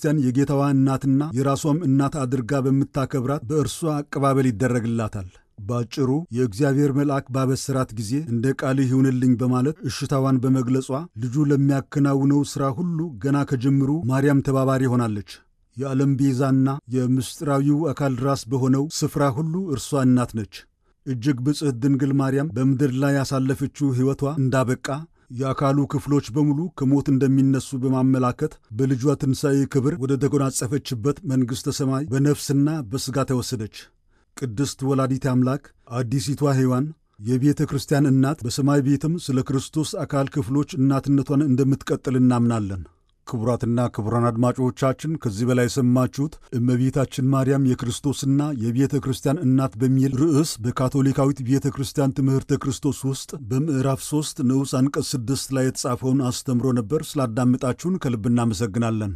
ክርስቲያን የጌታዋ እናትና የራሷም እናት አድርጋ በምታከብራት በእርሷ አቀባበል ይደረግላታል። ባጭሩ የእግዚአብሔር መልአክ ባበሰራት ጊዜ እንደ ቃልህ ይሁንልኝ በማለት እሽታዋን በመግለጿ ልጁ ለሚያከናውነው ሥራ ሁሉ ገና ከጅምሩ ማርያም ተባባሪ ሆናለች። የዓለም ቤዛና የምስጢራዊው አካል ራስ በሆነው ስፍራ ሁሉ እርሷ እናት ነች። እጅግ ብጽሕት ድንግል ማርያም በምድር ላይ ያሳለፈችው ሕይወቷ እንዳበቃ የአካሉ ክፍሎች በሙሉ ከሞት እንደሚነሱ በማመላከት በልጇ ትንሣኤ ክብር ወደ ተጎናጸፈችበት መንግሥተ ሰማይ በነፍስና በሥጋ ተወሰደች። ቅድስት ወላዲት አምላክ አዲሲቷ ሔዋን የቤተ ክርስቲያን እናት በሰማይ ቤትም ስለ ክርስቶስ አካል ክፍሎች እናትነቷን እንደምትቀጥል እናምናለን። ክቡራትና ክቡራን አድማጮቻችን ከዚህ በላይ የሰማችሁት እመቤታችን ማርያም የክርስቶስና የቤተ ክርስቲያን እናት በሚል ርዕስ በካቶሊካዊት ቤተ ክርስቲያን ትምህርተ ክርስቶስ ውስጥ በምዕራፍ 3 ንዑስ አንቀጽ 6 ላይ የተጻፈውን አስተምሮ ነበር። ስላዳመጣችሁን ከልብ እናመሰግናለን።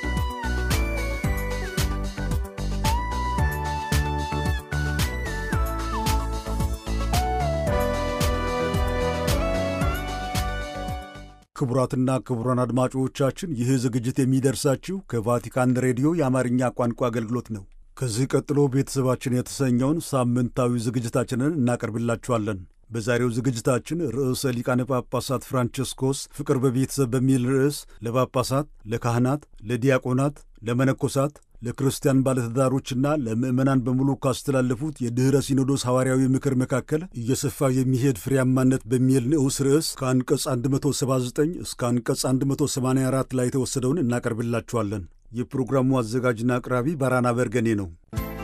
ክቡራትና ክቡራን አድማጮቻችን ይህ ዝግጅት የሚደርሳችሁ ከቫቲካን ሬዲዮ የአማርኛ ቋንቋ አገልግሎት ነው። ከዚህ ቀጥሎ ቤተሰባችን የተሰኘውን ሳምንታዊ ዝግጅታችንን እናቀርብላችኋለን። በዛሬው ዝግጅታችን ርዕሰ ሊቃነ ጳጳሳት ፍራንቸስኮስ ፍቅር በቤተሰብ በሚል ርዕስ ለጳጳሳት፣ ለካህናት፣ ለዲያቆናት፣ ለመነኮሳት ለክርስቲያን ባለትዳሮችና ለምዕመናን በሙሉ ካስተላለፉት የድኅረ ሲኖዶስ ሐዋርያዊ ምክር መካከል እየሰፋ የሚሄድ ፍሬያማነት በሚል ንዑስ ርዕስ ከአንቀጽ 179 እስከ አንቀጽ 184 ላይ የተወሰደውን እናቀርብላችኋለን። የፕሮግራሙ አዘጋጅና አቅራቢ ባራና በርገኔ ነው።